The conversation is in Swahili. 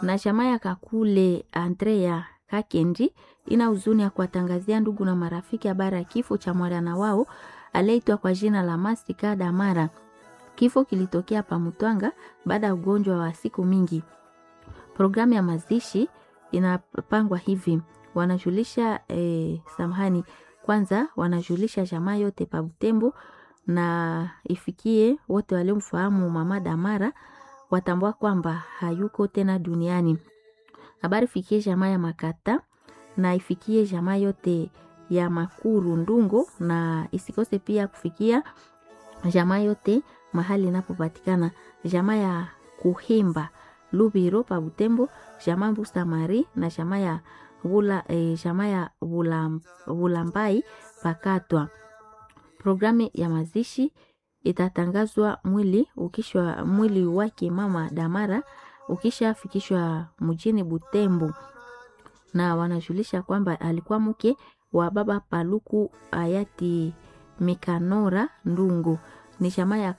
na chama ya Kakule Andrea Kakendi ina huzuni ya kuwatangazia ndugu na marafiki habari ya kifo cha mwana wao aliyeitwa kwa jina la Masika Damara. Kifo kilitokea pa Mutwanga baada ya ugonjwa wa siku mingi. Programu ya mazishi inapangwa hivi, wanajulisha eh, samahani, kwanza wanajulisha jamaa yote pa Butembo na ifikie wote waliomfahamu mama Damara watambua kwamba hayuko tena duniani. Habari fikie jamaa ya Makata na ifikie jamaa yote ya Makuru Ndungo na isikose pia kufikia jamaa yote mahali inapopatikana jamaa ya Kuhimba Lubiro pa Butembo, jamaa Mbusa Mari na jamaa ya Bula, eh, jamaa ya Bulam, Bulambai Pakatwa. Programu ya mazishi itatangazwa mwili ukishwa mwili wake mama Damara ukishafikishwa mjini Butembo, na wanajulisha kwamba alikuwa mke wa baba Paluku hayati Mikanora Ndungu ni jamaa ya